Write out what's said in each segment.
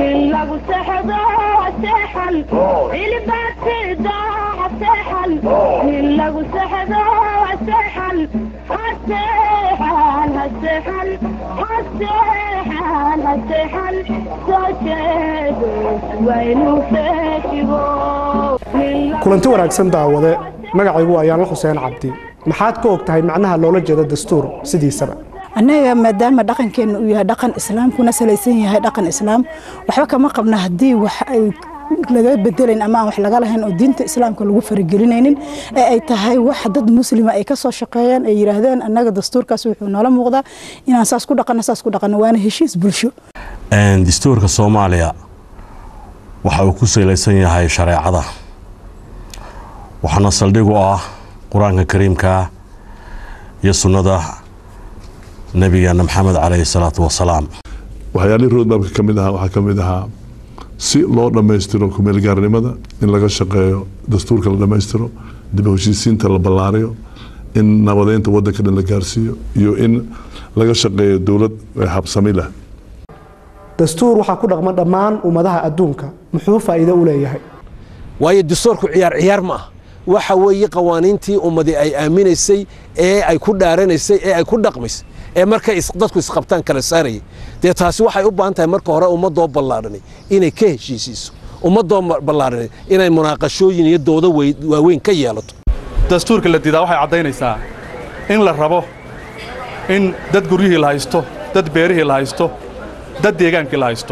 in lagu sexdo seexan ilbaatida seexan in lagu sexdo seexan haseexan haseexan haseexan haseexan soo jeedo waynu feeshigo kulanti wanaagsan daawade magacaygu waa yaanla xuseen cabdi maxaad ka og tahay macnaha loola jeeda dastuur sidiisaba annaga maadaama dhaqankeenna uu yahay dhaqan islaam kuna salaysan yahay dhaqan islaam waxba kama qabna haddii wax ay laga bedelayn ama aan wax laga lahayn oo diinta islaamka lagu faragelinaynin ee ay tahay wax dad muslima ay ka soo shaqeeyaan ay yidhaahdeen annaga dastuurkaas wuxuu noola muuqdaa inaan saas ku dhaqanno saas ku dhaqanno waana heshiis bulsho dastuurka soomaaliya waxa uu ku salaysan yahay shareecada waxaana saldhig u ah qur-aanka kariimka iyo sunnada nabigeena maxamed caleyhi salaatu wasalaam waxyaalihii roadmapka ka mid ahaa waxaa ka mid ahaa si loo dhammaystiro kumeelgaarnimada in laga shaqeeyo dastuurka la dhammaystiro dib u heshiisiinta la ballaariyo in nabadeynta waddanka dhan la gaarsiiyo iyo in laga shaqeeyo dowlad habsami leh dastuur waxaa ku dhaqma dhammaan ummadaha adduunka muxuu faa'iido u leeyahay waayo dastuurku ciyaar ciyaar ma ah waxa weeye qawaaniintii ummadii ay aaminaysay ee ay ku dhaaranaysay ee ay ku dhaqmaysay ee markay dadku isqabtaan kala saarayay dee taasi waxay u baahan tahay marka hore ummadoo ballaadhanay inay ka heshiisiiso ummadoo ballaadhanay inay munaaqashooyin iyo doodo waaweyn ka yeelato dastuurka la diidaa waxay caddaynaysaa in la rabo in dad guryihii la haysto dad beerihii la haysto dad deegaankii la haysto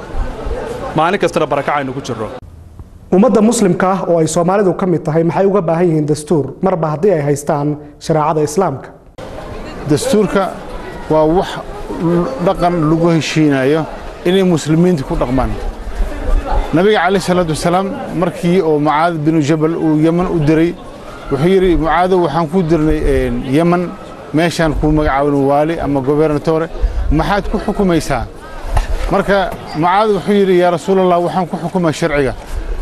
maalin kastana barakacaynu ku jirro ummadda muslimka ah oo ay soomaalidu ka mid tahay maxay uga baahan yihiin dastuur marba haddii ay haystaan shareecada islaamka dastuurka waa wax dhaqan lagu heshiinayo inay muslimiinta ku dhaqmaan nabiga calayh salaatu wasalaam markii oo mucaad binu jabal uu yeman u diray wuxuu yidhi mucaadow waxaan ku dirnay yeman meeshaan kuu magacaabin waali ama gobernatore maxaad ku xukumaysaa marka mucaad wuxuu yidhi yaa rasuulallah waxaan ku xukumaa sharciga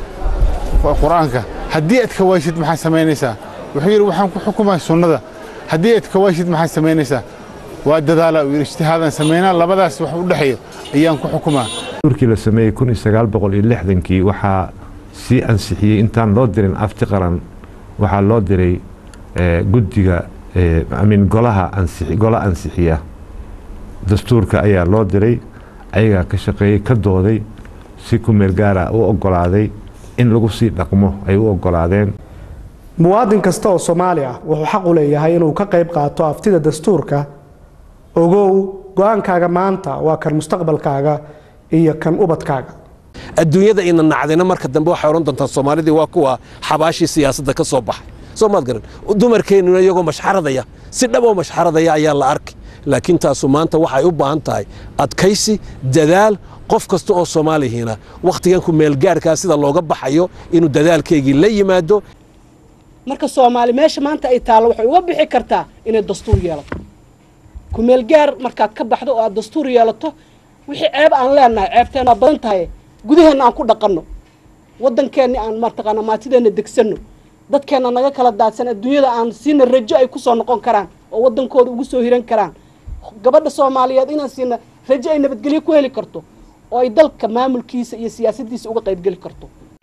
qur-aanka haddii aad kawaashid maxaad samaynaysaa wuxuu yidhi waxaan ku xukumaa sunnada haddii aad kawaashid maxaad samaynaysaa waa dadaala uu yidhi ijtihaadaan samaynaa labadaas wax u dhexeeyo ayaan ku xukumaa dastuurkii la sameeyey kun iyo sagaal boqol iyo lixdankii waxaa sii ansixiyey intaan loo dirin afti qaran waxaa loo diray guddiga amin golaha ansixi gola ansixiya dastuurka ayaa loo diray ayagaa ka shaqeeyey ka dooday si ku meel gaara u oggolaaday in lagu sii dhaqmo ay u oggolaadeen muwaadin kasta oo soomaali ah wuxuu xaq u leeyahay inuu ka qayb qaato aftida dastuurka ogow go-aankaaga maanta waa kan mustaqbalkaaga iyo kan ubadkaaga adduunyada ina nacdayna marka dambe waxay odhan doontaa soomaalidii waa kuwa xabaashii siyaasadda ka soo baxay soo maad garan dumarkeennuna iyagoo mashxaradaya si dhab oo mashxaradaya ayaa la arkay laakiin taasu maanta waxay u baahan tahay adkaysi dadaal qof kasta oo soomaalihiina wakhtigan ku meelgaarkaa sida looga baxayo inuu dadaalkeygii la yimaado marka soomaali meesha maanta ay taallo waxay uga bixi kartaa inay dastuur yeelato kumeelgaar markaad ka baxdo oo aad dastuur yeelato wixii ceeb aan leenahay ceebteena badan tahay gudaheenna aan ku dhaqanno waddankeenni aan mataqaana maatideenna degsanno dadkeenna naga kala daadsan adduunyada aan siina rajo ay ku soo noqon karaan oo waddankooda ugu soo hiran karaan gabadha soomaaliyeed inaan siina rajo ay nabadgelyo ku heli karto oo ay dalka maamulkiisa iyo siyaasaddiisa uga qaybgeli karto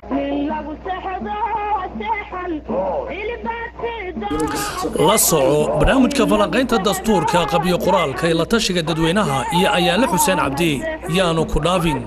la soco barnaamijka falanqaynta dastuurka qabyo qoraalka ee la tashiga dadweynaha iyo ayaale xuseen cabdi yaanu ku dhaafin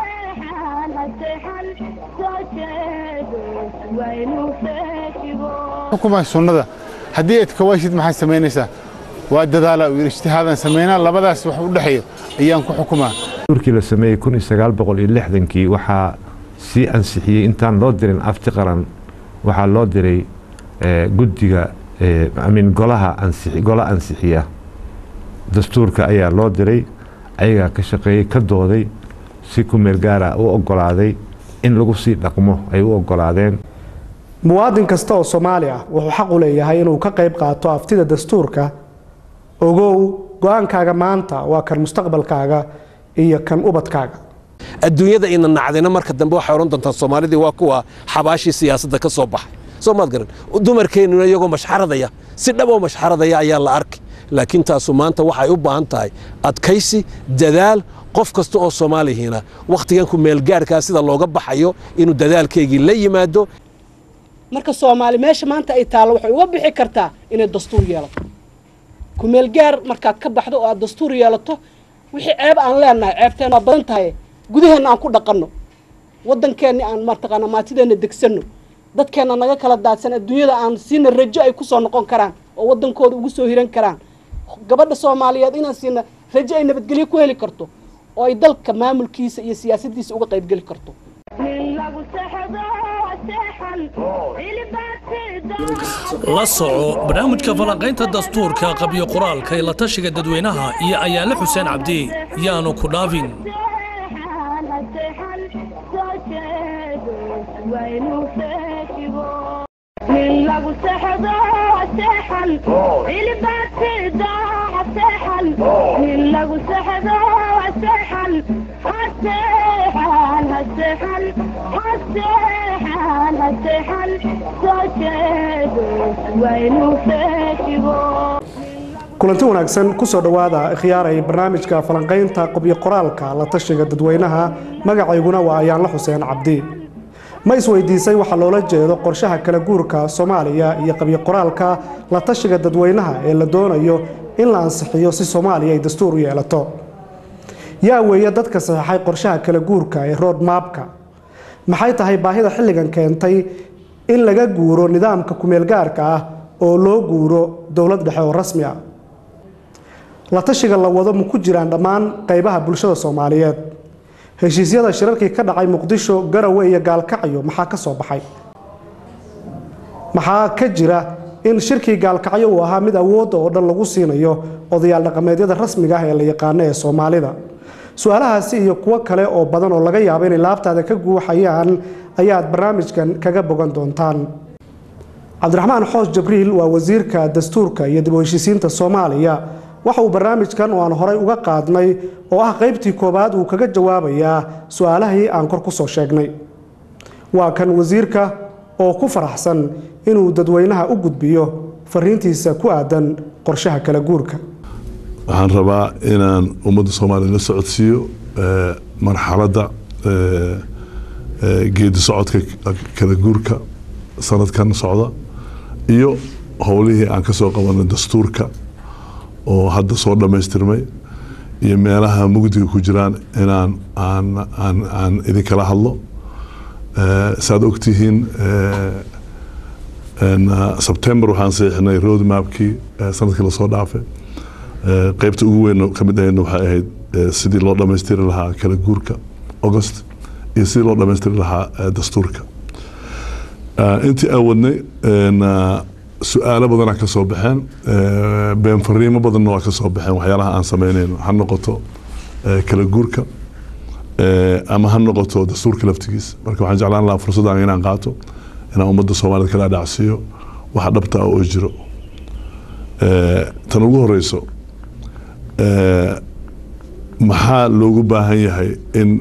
xukumaa sunnada haddii aad kawaashid maxaad samaynaysaa waa dadaala uu yidhi ijtihaadaan samaynaa labadaas wax u dhexeeyo ayaan ku xukumaa dastuurkii la sameeyey kun iyo sagaal boqol iyo lixdankii waxaa sii ansixiyey intaan loo dirin afti qaran waxaa loo diray guddiga amin golaha ansixi gola ansixiya dastuurka ayaa loo diray ayagaa ka shaqeeyey ka dooday si ku meel gaara u oggolaaday in lagu sii dhaqmo ay u oggolaadeen muwaadin kasta oo soomaali ah wuxuu xaq u leeyahay inuu ka qayb qaato aftida dastuurka ogow go-aankaaga maanta waa kan mustaqbalkaaga iyo kan ubadkaaga adduunyada ina nacdayna marka dambe waxay odhan doontaa soomaalidii waa kuwa xabaashii siyaasadda ka soo baxay soo maad garan dumarkeennuna iyagoo mashxaradaya si dhab oo mashxaradaya ayaa la arkay laakiin taasu maanta waxay u baahan tahay adkaysi dadaal qof kasta oo soomaalihiina wakhtigan ku meelgaarkaa sida looga baxayo inuu dadaalkeygii la yimaado marka soomaali meesha maanta ay taallo waxay uga bixi kartaa inay dastuur yeelato kumeelgaar markaad ka baxdo oo aad dastuur yeelato wixii ceeb aan leenahay ceebteen waa badan tahay gudaheenna aan ku dhaqanno waddankeenni aan mataqaana maatideenna degsanno dadkeenna naga kala daadsan adduunyada aan siina rajo ay ku soo noqon karaan oo waddankooda ugu soo hiran karaan gabadha soomaaliyeed inaan siina rajo ay nabadgelyo ku heli karto oo ay dalka maamulkiisa iyo siyaasaddiisa uga qaybgeli karto la soco barnaamijka falanqaynta dastuurka qabyo qoraalka ee la tashiga dadweynaha iyo ayaale xuseen cabdi yaanu ku dhaafin nin lagu sexdo seexan ilbaatida seexan nin lagu sexdo seexan haseexan haseexan haseexan haseexan soo jeedo waynu feejigo kulanti wanaagsan kusoo dhowaada khiyaaray barnaamijka falanqaynta qubyo qoraalka la tashiga dadweynaha magacayguna waa ayaanla xuseen cabdi ma isweydiisay waxaa loola jeedo qorshaha kala guurka soomaaliya iyo qabyo qoraalka la tashiga dadweynaha ee la doonayo in la ansixiyo si soomaaliya ay dastuur u yeelato yaa weeye dadka saxeixay qorshaha kala guurka ee road maabka maxay tahay baahida xilligan keentay in laga guuro nidaamka kumeelgaarka ah oo loo guuro dowlad dhexe oo rasmi ah la tashiga la wado ma ku jiraan dhammaan qaybaha bulshada soomaaliyeed heshiisyada shirarkii ka dhacay muqdisho garawe iyo gaalkacyo maxaa ka soo baxay maxaa ka jira in shirkii gaalkacyo uu ahaa mid awoodda oo dhan lagu siinayo odayaal dhaqameedyada rasmiga ah ee la yaqaano ee soomaalida su-aalahaasi iyo kuwo kale oo badan oo laga yaabo inay laabtaada ka guuxayaan ayaad barnaamijkan kaga bogan doontaan cabdiraxmaan xoos jabriil waa wasiirka dastuurka iyo dib u heshiisiinta soomaaliya waxa uu barnaamijkan oo aan horay uga qaadnay oo ah qaybtii koowaad uu kaga jawaabayaa su-aalahii aan kor ku soo sheegnay waa kan wasiirka oo ku faraxsan inuu dadweynaha u gudbiyo fariintiisa ku aadan qorshaha kala guurka waxaan rabaa inaan ummadda soomaaliya la socodsiiyo marxaladda geedi socodka kala guurka sanadkan socda iyo howlihii aan ka soo qabanay dastuurka oo hadda soo dhammaystirmay iyo meelaha mugdiga ku jiraan inaan aan aan aan idinkala hadlo saad ogtihiin sebtember waxaan saxiixnay road mapkii sanadkii lasoo dhaafay qeybta ugu weyn ka mid ahayna waxay ahayd sidii loo dhammaystiri lahaa kala guurka august iyo sidii loo dhammaystiri lahaa dastuurka intii aan wadnay su-aalo badanaa ka soo baxeen been fariimo badanna waa ka soo baxeen waxyaalaha aan sameynayno ha noqoto kala guurka ama ha noqoto dastuurka laftigiisa marka waxaan jeclaan lahaa fursaddan inaan qaato inaan ummadda soomaaliyed kala dhacsiiyo waxa dhabta ah oo jiro tan ugu horeyso maxaa loogu baahan yahay in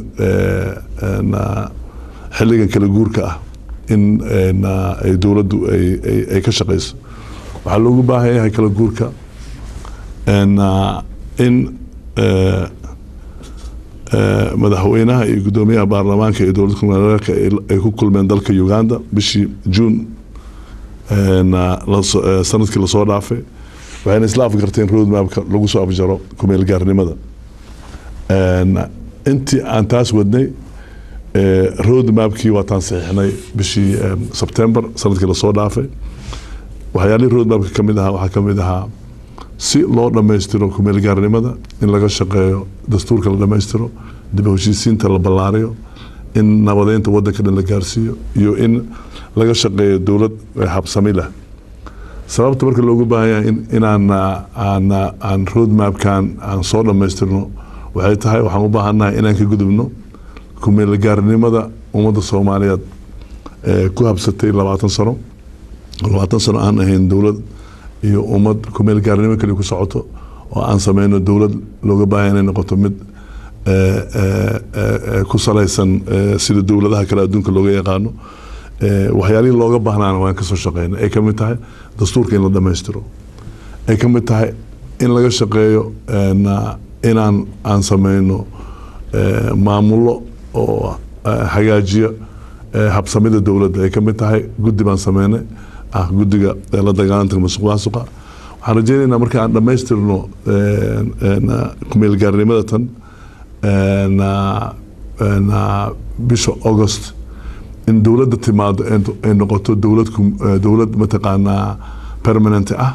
xilligan kala guurka ah in ay dowladdu ay ka shaqeyso waxaa loogu baahan yahay kala guurka in madaxweynaha iyo guddoomiyaha baarlamaanka iyo dowladda kumaalka ay ku kulmeen dalka uganda bishii juun sanadkii lasoo dhaafay waxayna isla afgarteen road mapka lagu soo afjaro kumeel gaarnimada intii aan taas wadnay road mapkii waataan saxiixnay bishii sebtember sanadkii lasoo dhaafay waxyaalihii road mapka ka mid ahaa waxaa ka mid ahaa si loo dhammaystiro kumeel gaarnimada in laga shaqeeyo dastuurka la dhammaystiro dib u heshiisiinta la ballaariyo in nabadeynta waddanka dhan la gaarsiiyo iyo in laga shaqeeyo dowlad habsami leh sababta marka loogu baahan yahay inaan aan aan road mapkan aan soo dhammaystirno waxay tahay waxaan u baahannahay inaan ka gudubno kumeelgaarnimada ummadda soomaaliyeed ee ku habsatay labaatan sano labaatan sano aan ahayn dowlad iyo ummad kumeel gaarnimo kaliya ku socoto oo aan sameyno dowlad looga baahaya inay noqoto mid ku salaysan sida dowladaha kale adduunka looga yaqaano waxyaalihii looga baahnaana waan kasoo shaqeyna ay kamid tahay dastuurka in la dhammaystiro ay kamid tahay in laga shaqeeyo inaan aan sameyno eh, maamulo oo eh, hagaajiya eh, habsamida dowladda ay ka mid tahay guddi baan sameynay ah guddiga eh, la dagaalanta musuq maasuqa waxaan rajeynaynaa marka aan dhammaystirno eh, en, ah, kumeelgaarnimada tan en, ah, en, ah, bisha august in dowladda timaado ay- ay noqoto dowlad kum- eh, dowlad mataqaanaa permanent ah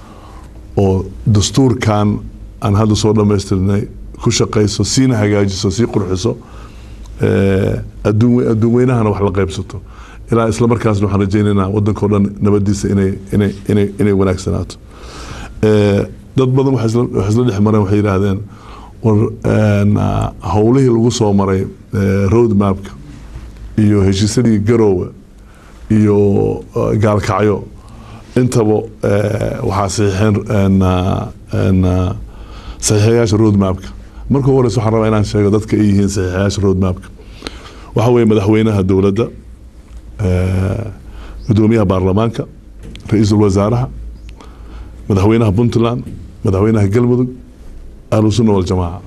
oo dastuurkan aan hadda soo dhammaystirnay ku shaqayso siina hagaajiso sii qurxiso eh, adduun we- adduun weynahana wax la qaybsato ilaa isla markaasna waxaan rajaynaynaa waddankao dhan nabadiisa inay inay inay inay wanaagsanaato Eh, dad badan waxay isla waxay isla dhex mareen waxay yidhaahdeen war en, ah, howlihii lagu soo maray eh, road mapka iyo heshiisyadii garoowe iyo eh, gaalkacyo intaba eh, waxaa saxiixeen en, ah, en, ah, saxiixayaasha road mapka marka ugu horeysa waxaan rabaa inaan sheego dadka ay yihiin saxiixayaasha road mapka waxa weeye madaxweynaha dowladda eh, gudoomiyaha baarlamaanka ra-iisul wasaaraha madaxweynaha puntland madaxweynaha galmudug ahlusunna waljamaaca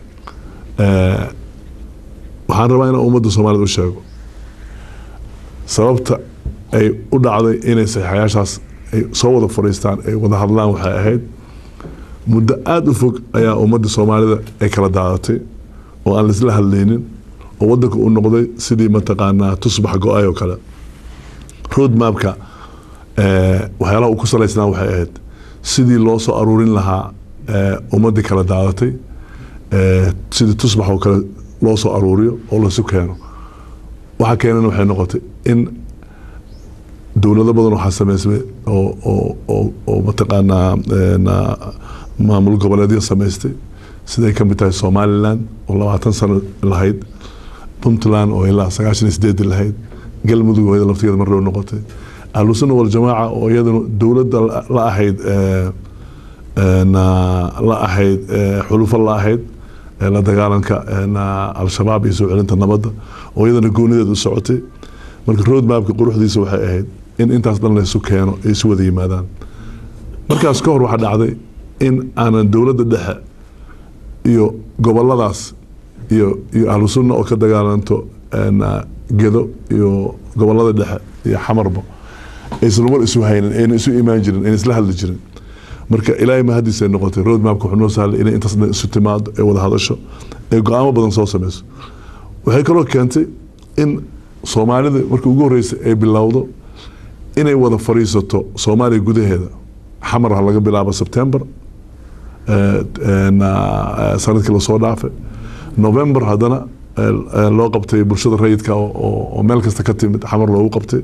Eh, waxaan rabaa inaan ummadda soomaalida u sheego sababta ay u dhacday inay saxiixayaashaas ay soo wada fadhiistaan ay wada hadlaan waxay ahayd muddo aada u fog ayaa ummadda soomaalida ay kala daadatay oo aan laisla hadlaynin oo waddanka uu noqday sidii mataqaanaa tusbax go-ay oo kale road mapka eh, waxyaalaha uu ku salaysnaa waxay ahayd sidii loo soo aruurin lahaa eh, ummaddii kala daadatay eh, sidii tusbax oo kale loo soo aruuriyo oo lasu keeno waxa keenana waxay noqotay in dowlado badan waxaa sameysmay oo oo oo oo mataqaanaa en, ah, maamul goboleedyo samaystay siday ka mid tahay somaliland oo labaatan sano lahayd puntland oo ilaa sagaashan iyo sideedi lahayd galmudug oo iyada laftigeeda mar dhow noqotay ahlusunna waljamaaca oo iyadana dowladda la- la ahayd eh, en, ah, la ahayd eh, xulufo la ahayd eh, la dagaalanka en, ah, al-shabaab iyo soo celinta nabadda oo iyadana goonideeda u socotay marka road mapka quruxdiisa waxay ahayd in intaas dhan laysu keeno ay isu wada yimaadaan markaas ka hor waxaa dhacday in aanan dowladda dhexe iyo goboladaas iyo iyo ahlu sunna oo ka dagaalanto en, ah, gedo iyo gobolada dhexe iyo xamarba aysan war isu haynin ayna isu imaan jirin ayna isla hadli jirin marka ilaahay mahadiisa ay noqotay road mapka wuxuu noo sahlay inay intaas dhan isu timaado ay wada hadasho ay go-aamo badan soo sameyso waxay kaloo keentay in soomaalida markii ugu horreysay ay bilowdo inay wada fadhiisato soomaaliya gudaheeda xamar ha laga bilaabo sebtember eh, en, ah, sanadkii lasoo dhaafay november haddana eh, eh, loo qabtay bulshada rayidka oo- oo oo meel kasta ka timid xamar loogu qabtay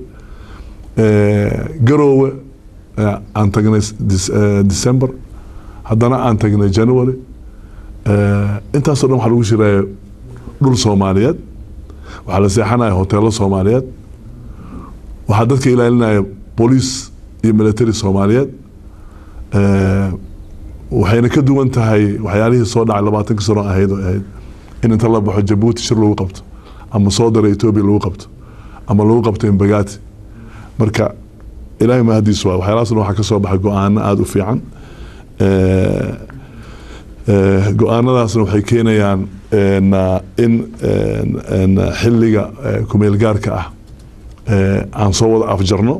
Eh, garoowe eh, aan tagnay dis- eh, december haddana aan tagnay january Eh, intaasoo dhan waxaa lagu shiraya dhul soomaaliyeed waxaa la seexanaya hoteelo soomaaliyeed waxaa dadka ilaalinaya booliis iyo military soomaaliyeed Eh, waxayna ka duwan tahay waxyaalihii soo dhacay labaatanka sano ahayd oo ahayd in inta la baxo jabuuti shir lagu qabto ama soo dara etoobiya lagu qabto ama lagu qabto imbagaati marka ilaahay mahadiis waa waxyaalahaasna waxaa ka soo baxay go-aano aada u fiican Eh, eh, go-aanadaasna waxay keenayaan en, ah, in en, en, xilliga eh, kumeelgaarka ah eh, aan soo wada afjarno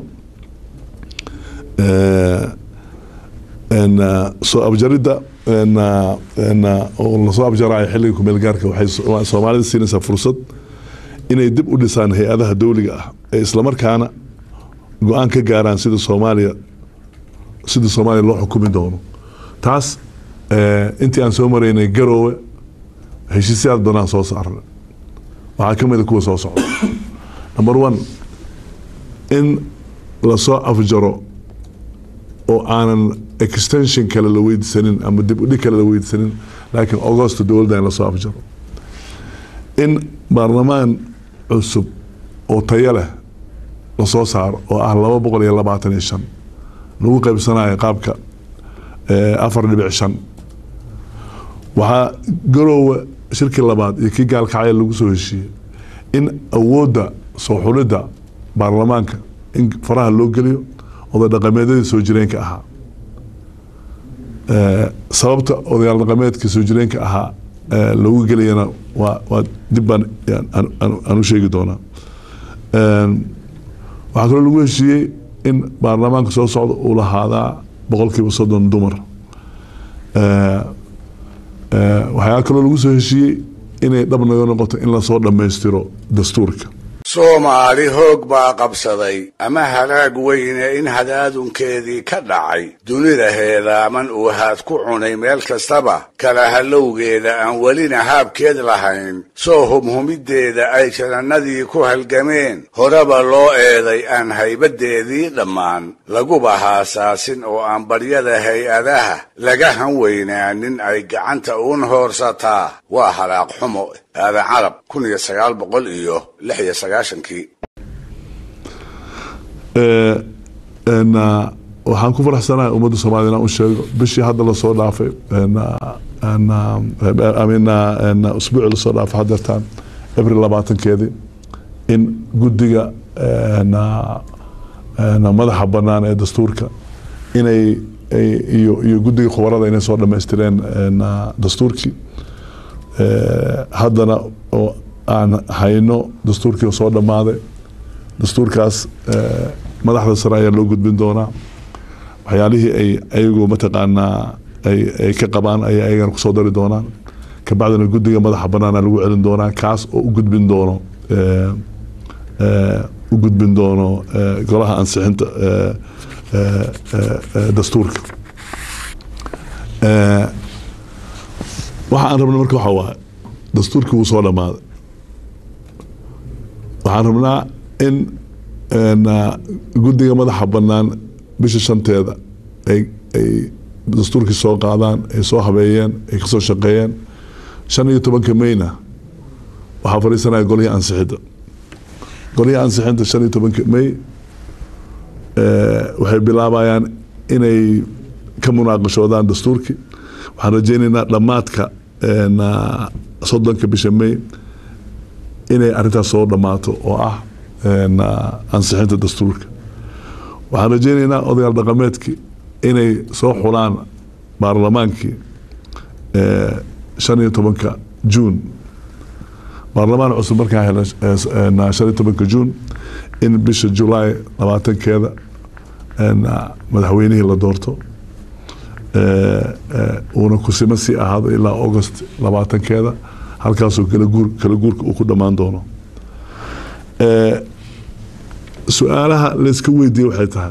Eh, en, ah, soo afjaridda en, ah, en, ah, oo lasoo afjarayo xilliga kumeelgaarka waxay so- soomaalida siinaysaa fursad inay dib u dhisaan hay-adaha dowliga ah ee islamarkaana go-aan ka gaaraan sida soomaaliya sida soomaaliya loo xukumi doono taas eh, intii aan soo maraynay garoowe heshiisyaad badanaan soo saarnay waxaa ka mid a kuwa soo socda number one in lasoo afjaro oo aanan extension kale la weydiisanin ama dib u dhig kale la weydiisanin laakiin augusta dowladda in lasoo afjaro in baarlamaan cusub oo tayo leh lasoo saaro oo ah laba boqol iyo labaatan iyo shan lagu qaybsanayo qaabka eh, afar dhibic shan waxaa garoowe shirkii labaad iyo kii gaalkacya lagu soo heshiiyey in awoodda soo xulidda baarlamaanka in faraha loo geliyo oday dhaqameedyadii soo jireenka ahaa Eh, sababta odayaal dhaqameedka soo jireenka ahaa eh, loogu gelayana waa waa dib baan aan- aan- aan- aan u sheegi doonaa Een, waxaa kaloo lagu heshiiyey in baarlamaanka soo socda uu lahaadaa boqolkiiba soddon dumar Eh, eh, waxaa kaloo lagu soo heshiiyey inay dhab naga noqoto in lasoo dhammaystiro dastuurka soomaali hoog baa qabsaday ama halaag weyne in hadaadunkeedii ka dhacay dunida heelaaman uu haad ku cunay meel kastaba kala hallowgeeda aan welina haabkeed lahayn soo humhumiddeeda ay janannadii ku halgameen horeba loo eeday aan haybaddeedii dhammaan laguba haasaasin oo aan baryada hay-adaha laga han weynaanin ay gacanta uun hoorsataa waa halaaq xumo aadan carab kun iyo sagaal boqol iyo lix iyo sagaashankii Eh, en, ah, waxaan ku faraxsanahay ummadda soomaaliyed inaan u sheego bishii hadda lasoo dhaafay en, ah, en, ah, I mean, ah, en, ah, usbuucii lasoo dhaafay hadeertaan abril labaatankeedii in guddiga en, ah, en, madaxa bannaan ee dastuurka inay ay- iyo iyo guddiga khubarada inay soo dhammaystireen en, ah, dastuurkii Eh, haddana oo aan hayno dastuurkii oo soo dhammaaday dastuurkaas eh, madaxda sare ayaa loo gudbin doonaa waxyaalihii ay ayagu mataqaanaa ay ay ka qabaan ayaa ayagana kusoo dari doonaan kabacdina guddiga madaxa banaana lagu celin doonaa kaas oo u gudbin doono eh, eh, u gudbin doono eh, golaha ansixinta eh, eh, eh, eh, dastuurka Eh, waxa aan rabna marka waxa waaye dastuurkii wuu soo dhammaaday waxaan rabnaa in en, ah, guddiga madaxa bannaan bisha shanteeda ay ay dastuurkii soo qaadaan ay soo habeeyeen ay kasoo shaqeeyeen shan iyo tobanka mayna waxaa fadhiisanaya golihii ansixidda golihii ansixinta shan iyo tobanka may eh, waxay bilaabayaan inay ka munaaqashoodaan dastuurkii waxaan rajeynaynaa dhammaadka en, ah, soddonka bisha may inay arrintaas soo dhammaato oo ah en, ah, ansixinta dastuurka waxaan rajeynaynaa odayaal dhaqameedkii inay soo xulaan baarlamaankii eh, shan iyo tobanka juun baarlamaan cusub markaa hela eh, en, shan iyo tobanka juun in bisha julaay labaatankeeda en, ah, madaxweynihii la doorto eh, eh, uuna kusima sii ahaado ilaa august labaatankeeda halkaasoo kala guur kala guurka uu ku dhammaan doono Eh, su-aalaha layska weydiiye waxay tahay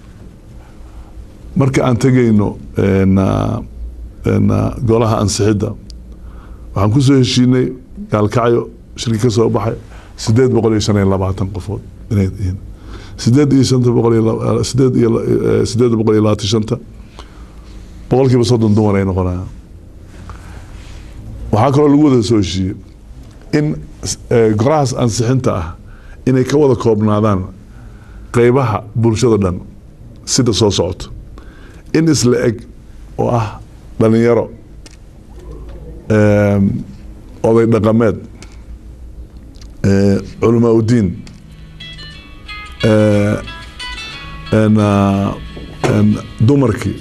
marka aan tegayno en, ah, en, ah, golaha ansixidda waxaan kusoo heshiinay gaalkacyo shirki ka soo baxay sideed boqol iyo shan iyo labaatan qofood inay yihiin sideed iyo shanta boqol iyo laba- sideed iyo eh, sideed boqol iyo labaatan shanta boqolkiiba soddon dumar ay noqonayaan waxaa kaloo lagu wada soo heshiiyey in eh, golahaas ansixinta ah inay ka wada koobnaadaan qeybaha bulshada dhan sida soo socoto in isla eg oo ah dhalinyaro em, oday dhaqameed eh, culamaa udiin eh, en, ah, en, dumarkii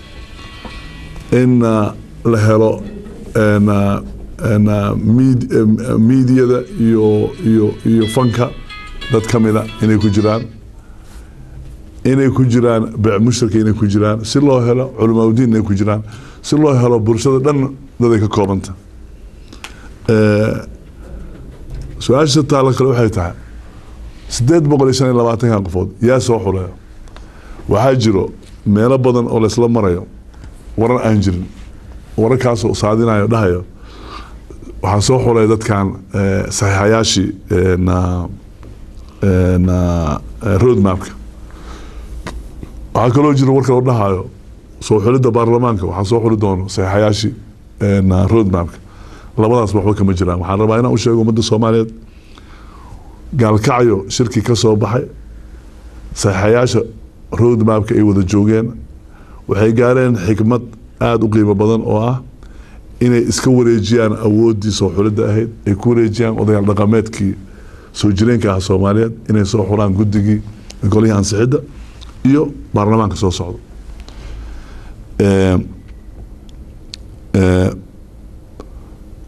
in ah, la helo en, ah, en, ah, mid- em, eh, miidiyada iyo iyo iyo fanka dad ka mida inay ku jiraan inay ku jiraan beec mushtarka inay ku jiraan si loo helo culamaauddiin inay ku jiraan si loo helo bulshada dhan daday ka koobanta Eh, su-aasha taalla kale waxay tahay sideed boqol iyo shan iyo labaatankan qofood yaa soo xuleeyo waxaa jiro meelo badan oo laysla marayo warar aan jirin wararkaasoo saadinayo dhahayo waxaa soo xulay dadkan eh, saxiixayaashii en, ah, en, ah, eh, roadmapka waxaa kaloo jira war kaloo dhahayo soo xulidda baarlamaanka waxaa soo xuli doono saxiixayaashii en, ah, roadmapka labadaas waxba kama jiraan waxaan rabaa inaan u sheego ummadda soomaaliyeed gaalkacyo shirki ka soo baxay saxiixayaasha roadmapka ay wada joogeen waxay gaareen xikmad aada u qiimo badan oo ah inay iska wareejiyaan awooddii soo xulidda ahayd ay ku wareejiyaan odayaal dhaqameedkii soo jireenka ah soomaaliyeed inay soo xulaan guddigii golihii ansixidda iyo baarlamaanka soo socda Eh, eh,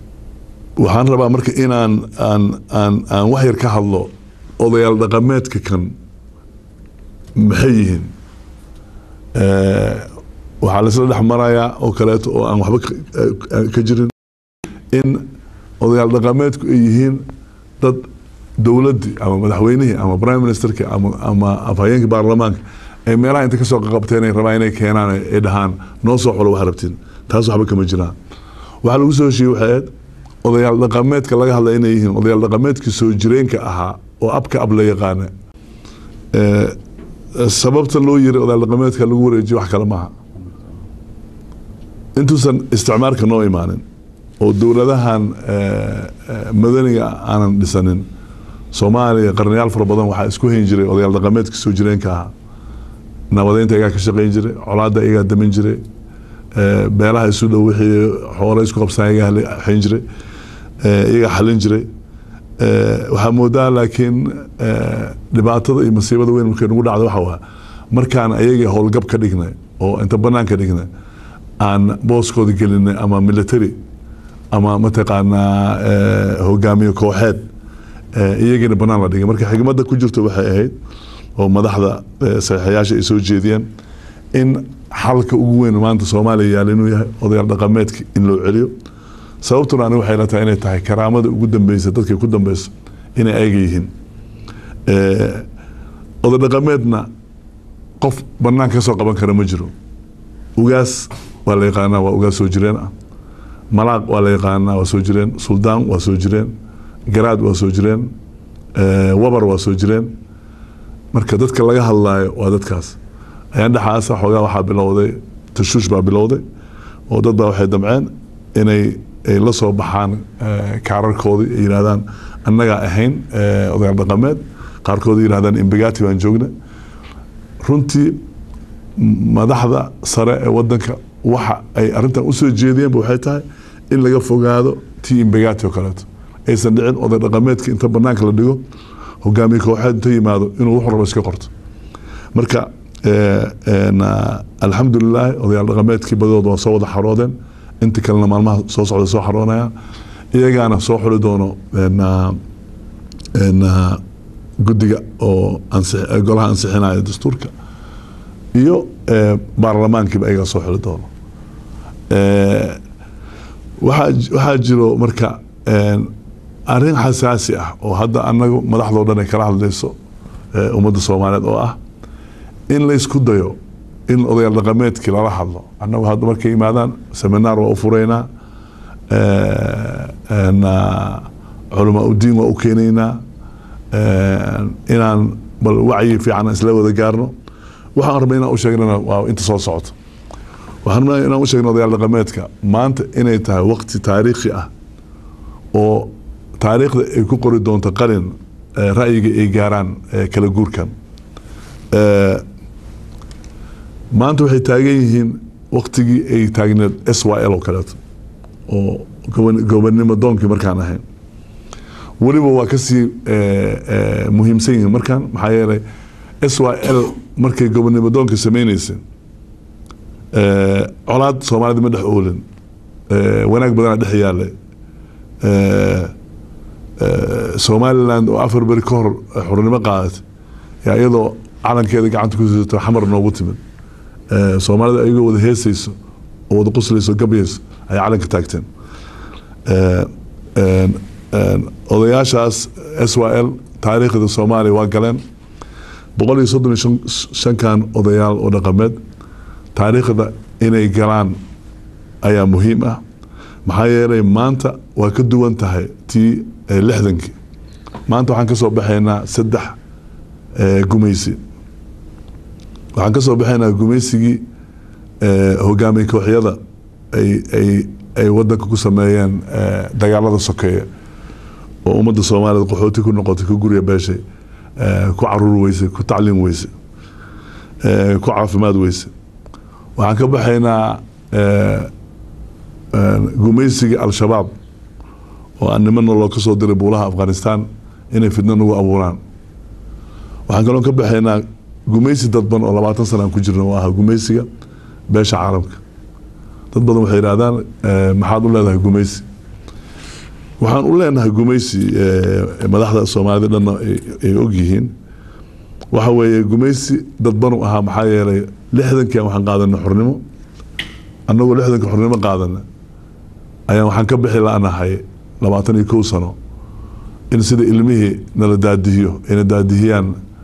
waxaan rabaa marka inaan aan aan aan wax yar ka hadlo odayaal dhaqameedka kan maxay yihiin Eh, waxaa laisla dhex marayaa oo kaleeto oo aan waxba ka- eh, ka jirin in odayaal dhaqameedku ay yihiin dad dowladdii ama madaxweynihii ama prime ministerki ama ama afhayeenkii baarlamaanka ay meelaha inta kasoo qaqabteen ay rabaan inay keenaan ay ay dhahaan noo soo xulo wax rabtin taas waxba kama jiraan waxaa lagu soo heshiiyey waxay ahayd odayaal dhaqameedka laga hadlaya inay yihiin odayaal dhaqameedkii soo jireenka ahaa oo abka ab la yaqaana Eh, sababta loo yiri odayaal dhaqameedka lagu wareejiyo wax kale maaha intuusan isticmaalka noo imaanin oo dowladahan eh, eh, madaniga aanan dhisanin soomaaliya qarnayaal fara badan waxaa isku hayn jiray odayaal dhaqameedka soo jireenka ahaa nabadeynta iyagaa ka shaqayn jiray colaadda iyagaa damin jiray eh, beelaha isu dhow wixii xoolo isku qabsan iyagaa hali- hayn jiray eh, iyagaa xalin jiray Eh, waxaa moodaa laakiin eh, dhibaatada iyo masiibada weyn markay nagu dhacdo waxa waa markaan ayagii howlgab ka dhignay oo inta banaan ka dhignay aan booskooda gelinay ama military ama mataqaanaa eh, hogaamiye kooxeed eh, iyagiina banaan la dhigay marka xigmadda ku jirto waxay ahayd oo madaxda eh, saxiixayaasha ay soo jeediyeen in xalka ugu weyn maanta soomaaliya yaala inuu yahay odayaal dhaqameedka in loo celiyo sababtuna ani waxay la tahay inay tahay karaamada ugu dambeysa dadkay ku dambeyso inay ayaga yihiin Eh, oday dhaqameedna qof banaanka ka soo qaban kara ma jiro ugaas waa la yaqaanaa waa ugaas soo jireen ah malaaq waa la yaqaanaa waa soo jireen suldaan waa soo jireen garaad waa soo jireen eh, wabar waa soo jireen marka dadka laga hadlaayo waa dadkaas ayaan dhexaasa xoogaa waxaa bilowday tashuush baa bilowday oo dad baa waxay damceen inay ay la soo baxaan eh, kaararkoodii ay yidhahdaan annagaa ahayn eh, odayaal dhaqameed qaarkood ay yidhahdaan imbegati baan joogna runtii m- madaxda sare ee wadanka waxa ay arrintan usoo jeediyeenba waxay tahay in laga fogaado tii imbegati oo kaleeto aysan dhicin oday dhaqameedka inta banaanka la dhigo hogaamiye kooxeed inta yimaado inuu wuxuu rabo iska qorto marka eh, een, ah, alxamdulilaahi odayaal dhaqameedkii badooda waa soo wada xaroodeen inta kalena maalmaha soo socda soo xaroonayaan iyagaana soo xuli doono een, ah, een, ah, guddiga oo ansix- eh, golaha ansixinaya dastuurka iyo eh, baarlamaankiiba ayagaa soo xuli doono Eh, waxaa j- waxaa jiro marka een, arrin xasaasi ah oo hadda anagu madaxdoo dhan ay kala hadlayso eh, ummadda soomaaliyeed oo ah in laysku dayo in odayaal dhaqameedkii lala hadlo annagu hadda markay yimaadaan seminaar waa u furaynaa eh, een, ah, culamaa udiin waa u keenaynaa een, inaan bal wacyi fiican isla wada gaarno waxaan rabnay inaan u sheegnana waa inta soo socoto waxaan rabnay inaan u sheegno odayaal dhaqameedka maanta inay tahay waqti taariikhi ah oo taariikhda ay ku qori doonto qalin eh, ra'yiga ay gaaraan eh, kala guurkan Eh, maanta waxay taagan yihiin waqtigii ay taagneed s y l oo kaleeto oo goban- gobonnimo doonkii markaan ahayn weliba waa kasii eh, eh, muhiimsan yihiin markaan maxaa yeelay s y l markay gobonnimo doonka sameyneysa eh, colaad soomaalida ma dhex oolin eh, wanaag badana dhex yaale eh, eh, somaliland oo afar beri ka hor xornimo qaadatay yaa iyadoo calankeeda gacanta ku sidato xamar noogu timid Eh, soomaalida ayagoo wada heesayso oo wada quslayso gabyayso ayay calanka taagteen Eh, een, een, odayaashaas s y l taariikhda soomaaliya waa galeen boqol iyo soddon iyo shan- shankan odayaal oo dhaqameed taariikhda inay galaan ayaa muhiim ah maxaa yeelay maanta waa ka duwan tahay tii eh, lixdankii maanta waxaan ka soo baxaynaa saddex eh, gumaysi waxaan ka soo baxaynaa gumaysigii eh, hogaamiye kooxyada ay ay ay wadanka ku sameeyeen eh, dagaalada sokeeye oo ummadda soomaaliyed qaxooti ku noqotay ku gurya beeshay eh, ku caruur weyse ku tacliim weyse eh, ku caafimaad weyse waxaan ka baxaynaa eh, eh, gumaysigii al-shabaab oo aan nimana loo ka soo diray buulaha afghanistan inay fidno nagu abuuraan waxaan kaloo ka baxaynaa gumaysi dadban oo labaatan sana aan ku jirno oo ah gumaysiga beesha caalamka dad badan waxay yidhahdaan eh, maxaad u leedahay gumaysi waxaan u leenahay gumaysi eh, madaxda soomaalida dhanna ay- ay ogyihiin waxa weeye gumaysi dadbanu ahaa maxaa yeelay lixdankian waxaan qaadanay xornimo annagoo lixdanka xornimo qaadana ayaan waxaan ka bixi la'nahay labaatan iyo kow sano in sida ilmihii nala daadihiyo ayna daadihiyaan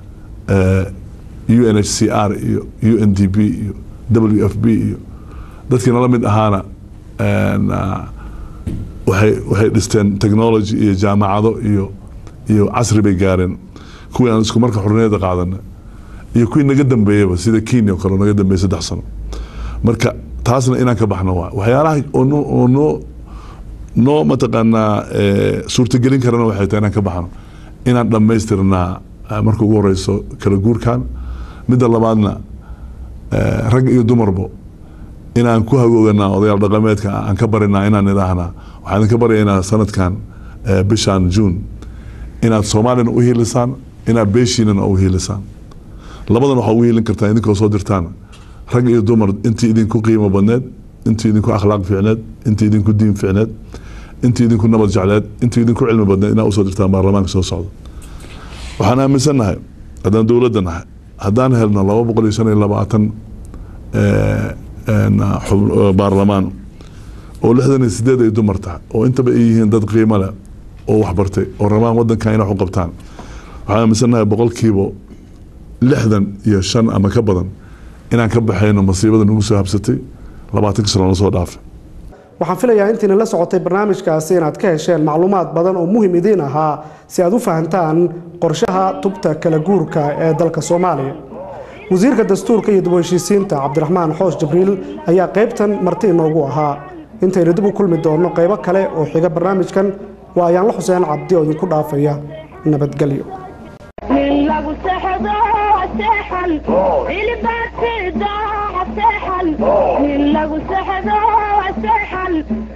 u n h c r iyo u n d b iyo w f b iyo dadkii nala mid ahaana een, ah, waxay waxay dhisteen technology iyo jaamacado iyo iyo casri bay gaareen kuwii aan isku marka xorniyada qaadana iyo kuwii naga dambeeyaba sida kenya oo kale oo naga dambeeyay saddex sano marka taasna inaan ka baxno waa waxyaalaha oo noo oo noo noo mataqaanaa eh, suurtagelin karana waxay tahay inaan ka baxno inaan dhammaystirnaa eh, marka ugu horeyso kala guurkan midda labaadna eh, rag iyo dumarbo inaan ku hagooganaa odayaal dhaqameedka aan ka barinaa inaan idhaahnaa waxaan idinka baryaynaa sanadkan eh, bishan june inaad soomaalina u hiilisaan inaad beeshiinana u hiilisaan labadan waxaa ugu hiilin kartaa idinkoo soo dirtaan rag iyo dumar intii idinku qiimo badneed intii idinku akhlaaq fiicneed intii idinku diin fiicneed intii idinku nabad jecleed intii idinku cilmi badneed inaad usoo dirtaan baarlamaanka soo socda waxaan aaminsannahay haddaan dowladda nahay haddaan helno laba boqol iyo shan iyo labaatan eh, een, xub- eh, baarlamaan oo lixdan iyo sideed ay dumar tahay oo intaba ay yihiin dad qiimo leh oo waxbartay oo rabaan wadankan inay wax u qabtaan waxaan aaminsannahay boqolkiiba lixdan iyo shan ama ka badan inaan ka baxayno masiibada nagu soo habsatay labaatanka sano lasoo dhaafay waxaan filayaa intiina la socotay barnaamijkaasi inaad ka hesheen macluumaad badan oo muhim idiin ahaa si aad u fahantaan qorshaha tubta kala guurka ee dalka soomaaliya wasiirka dastuurka iyo dib u heshiisiinta cabdiraxmaan xoosh jibriil ayaa qaybtan marti inoogu ahaa intaynu dib u kulmi doonno qaybo kale oo xiga barnaamijkan waa ayaanla xuseen cabdi oo idinku dhaafaya nabadgelyo nin lagu sexdo seexan ilbaatida seexan nin lagu sexdo seexan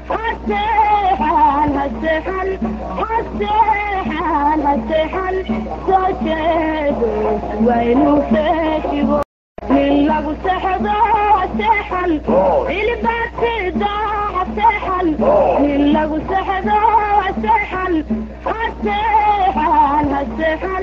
haseexan haseexan haseexan haseexan soo jeedo waynu feeshigo nin lagu sexdo seexan ilbaatida seexan nin lagu sexdo seexan haseexan haseexan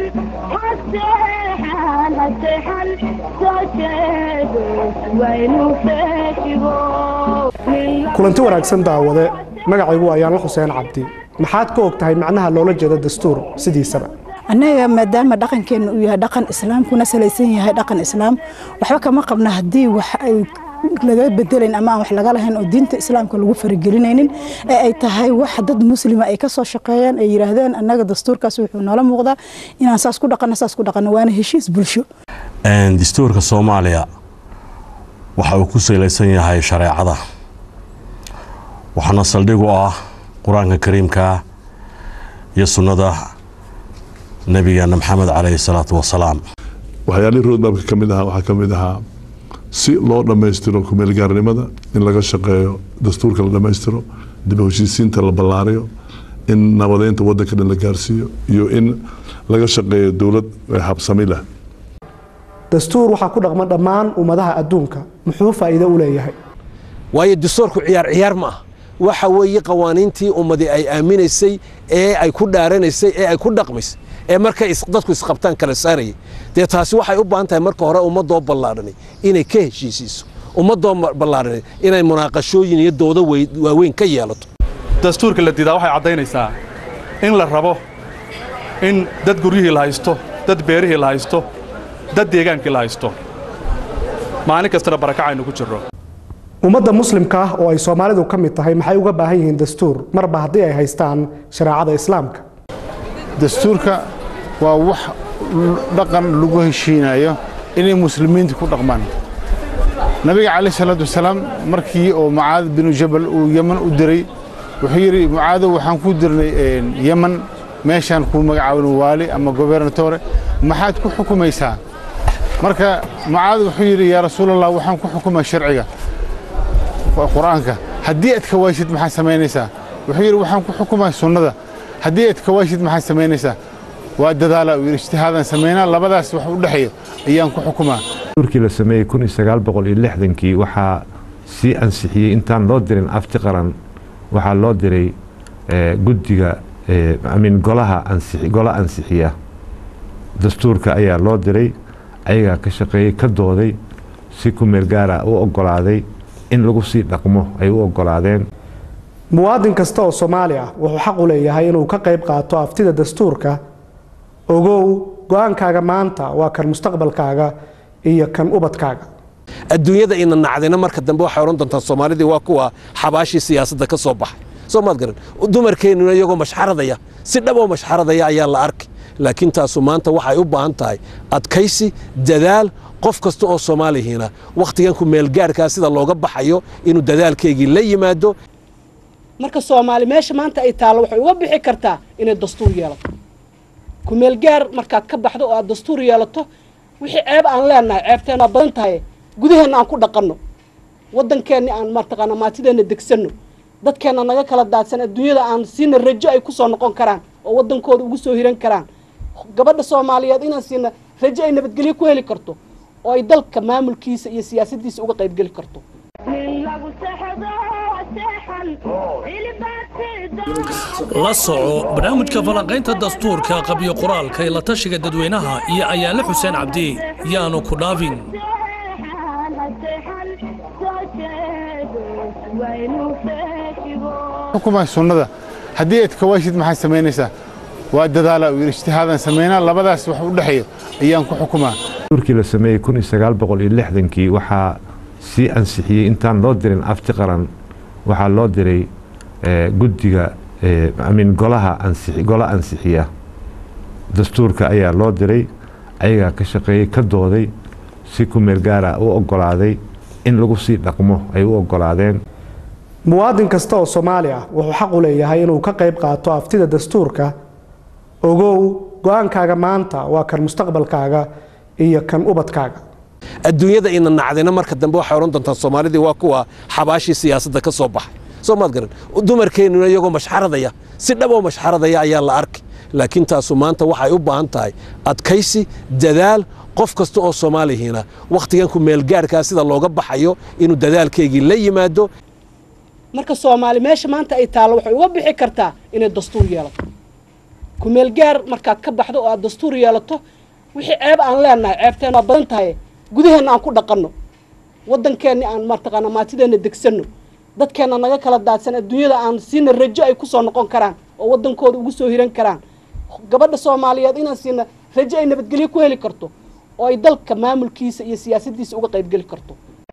haseexan haseexan soo jeedo waynu feeshigo kulanti wanaagsan daawade magacaygu waa ayaanla xuseen cabdi maxaad ka og tahay macnaha loola jeedo dastuur sidiisaba annaga maadaama dhaqankeena uu yahay dhaqan islaam kuna salaysan yahay dhaqan islaam waxba kama qabna haddii wax ay laga bedelayn ama aan wax laga lahayn oo diinta islaamka lagu faragelinaynin ee ay tahay wax dad muslima ay ka soo shaqeeyaan ay yidhaahdeen annaga dastuurkaas wuxuu noola muuqdaa inaan saas ku dhaqanno saas ku dhaqanno waana heshiis bulsho Een, dastuurka soomaaliya waxa uu ku salaysan yahay shareecada waxaana saldhig u ah qur-aanka kariimka iyo sunnada nabigeena maxamed caleyhi salaatu wasalaam waxyaalihii roadmapka ka mid ahaa waxaa ka mid ahaa si loo dhammaystiro kumeelgaarnimada in laga shaqeeyo dastuurka la dhammaystiro dib u heshiisiinta la ballaariyo in nabadeynta wadanka dhan la gaarsiiyo iyo in laga shaqeeyo dowlad habsami leh dastuur waxaa ku dhaqma dhammaan ummadaha adduunka muxuu faa'iido u leeyahay waayo dastuurku ciyaar ciyaar ma ah waxa weeye qawaaniintii ummadii ay aaminaysay ee ay ku dhaaranaysay ee ay ku dhaqmaysay ee markay is- dadku isqabtaan kala saarayay dee taasi waxay u baahan tahay marka hore ummadoo ballaadhanay inay ka heshiisiiso ummadoo ma- ballaadhanay inay munaaqashooyin iyo doodo wey- waaweyn ka yeelato dastuurka la diidaa waxay caddaynaysaa in la rabo in dad guryihii la haysto dad beerihii la haysto dad deegaankii la haysto maalin kastana barakacaynu ku jirro ummadda muslimka ah oo ay soomaalidu ka mid tahay maxay uga baahan yihiin dastuur marba haddii ay haystaan shareecada islaamka dastuurka waa wax dhaqan lagu heshiinayo inay muslimiinta ku dhaqmaan nabiga calayh salaatu wasalaam markii oo mucaad binu jabal uu yeman u diray wuxuu yidhi mucaadow waxaan ku dirnay yeman meeshaan kuu magacaabin waali ama gobernatore maxaad ku xukumaysaa marka mucaad wuxuu yidhi yaa rasuulallah waxaan ku xukumaa sharciga qur-aanka haddii aad ka waysid maxaad samaynaysaa wuxuu yidhi waxaan ku xukumaa sunnada haddii aad ka waysid maxaad samaynaysaa waa dadaala uu yidhi ijtihaadaan samaynaa labadaas wax u dhexeeyo ayaan ku xukumaa dastuurkii la sameeyey kun iyo sagaal boqol iyo lixdankii waxaa sii ansixiyey intaan loo dirin afti qaran waxaa loo diray eh, guddiga eh, amin golaha ansixi golo ansixiya dastuurka ayaa loo diray ayagaa ka shaqeeyey ka dooday si ku meel gaara u ogolaaday in lagu sii dhaqmo ay u ogolaadeen muwaadin kasta oo soomaali ah wuxuu xaq u leeyahay inuu ka qayb qaato aftida dastuurka ogow go-aankaaga maanta waa kan mustaqbalkaaga iyo kan ubadkaaga adduunyada ina nacdina marka dambe waxay odhan doontaa soomaalidii waa kuwa xabaashii siyaasadda ka soo baxay soo maad garan dumarkeennuna iyagoo mashxaradaya si dhab oo mashxaradaya ayaa la arkay laakiin taasu maanta waxay u baahan tahay adkaysi dadaal qof kasta oo soomaalihiina wakhtigan ku meelgaarkaa sida looga baxayo inuu dadaalkeygii la yimaado marka soomaali meesha maanta ay taallo waxay uga bixi kartaa inay dastuur yeelato kumeel gaar markaad ka baxdo oo aad dastuur yeelato wixii ceeb aan leenahay ceebteen waa badan tahay gudaheenna aan ku dhaqanno waddankeenni aan mataqaana maatideenna degsanno dadkeenna naga kala daadsan adduunyada aan siina rajo ay kusoo noqon karaan oo waddankooda ugu soo hiran karaan gabadha soomaaliyeed inaan siina rajo ay nabadgelyo ku heli karto oo ay dalka maamulkiisa iyo siyaasaddiisa uga qaybgeli karto la soco barnaamijka falanqaynta dastuurka qabyo qoraalka ee la tashiga dadweynaha iyo ayaale xuseen cabdi yaanu ku dhaafin xukumaa sunnada haddii aad kawaashid maxaad samaynaysaa waa dadaala uu yidhi ijtihaadan samaynaa labadaas wax u dhexeeyo ayaan ku xukumaa dastuurkii la sameeyey kun iyo sagaal boqol iyo lixdankii waxaa sii ansixiyey intaan loo dirin afti qaran waxaa loo diray eh, guddiga eh, amin golaha ansixi golo ansixiya dastuurka ayaa loo diray ayagaa ka shaqeeyey ka dooday si ku meel gaara u ogolaaday in lagu sii dhaqmo ay u ogolaadeen muwaadin kasta oo soomaali ah wuxuu xaq u leeyahay inuu ka qayb qaato aftida dastuurka ogow go-aankaaga maanta waa kan mustaqbalkaaga iyo kan ubadkaaga adduunyada ina nacdina marka dambe waxay odhan doontaa soomaalidii waa kuwa xabaashii siyaasadda ka soo baxay soo maad garan dumarkeennuna iyagoo mashxaradaya si dhab oo mashxaradaya ayaa la arkay laakiin taasu maanta waxay u baahan tahay adkaysi dadaal qof kasta oo soomaalihiina wakhtigan ku meelgaarkaa sida looga baxayo inuu dadaalkeygii la yimaado marka soomaali meesha maanta ay taallo waxay uga bixi kartaa inay dastuur yeelato kumeel gaar markaad ka baxdo oo aad dastuur yeelato wixii ceeb aan leenahay ceebteen waa badan tahay gudaheenna aan ku dhaqanno waddankeenni aan mataqaana maatideenna degsanno dadkeenna naga kala daadsan adduunyada aan siina rajo ay kusoo noqon karaan oo waddankooda ugu soo hiran karaan gabadha soomaaliyeed inaan siina rajo ay nabadgelyo ku heli karto oo ay dalka maamulkiisa iyo siyaasaddiisa uga qaybgeli karto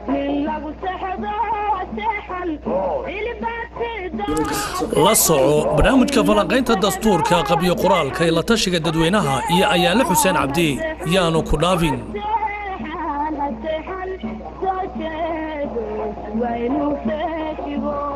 la soco barnaamijka falanqaynta dastuurka qabyo qoraalka ee la tashiga dadweynaha iyo ayaale xuseen cabdi yaanu ku dhaafin waynu feeshigo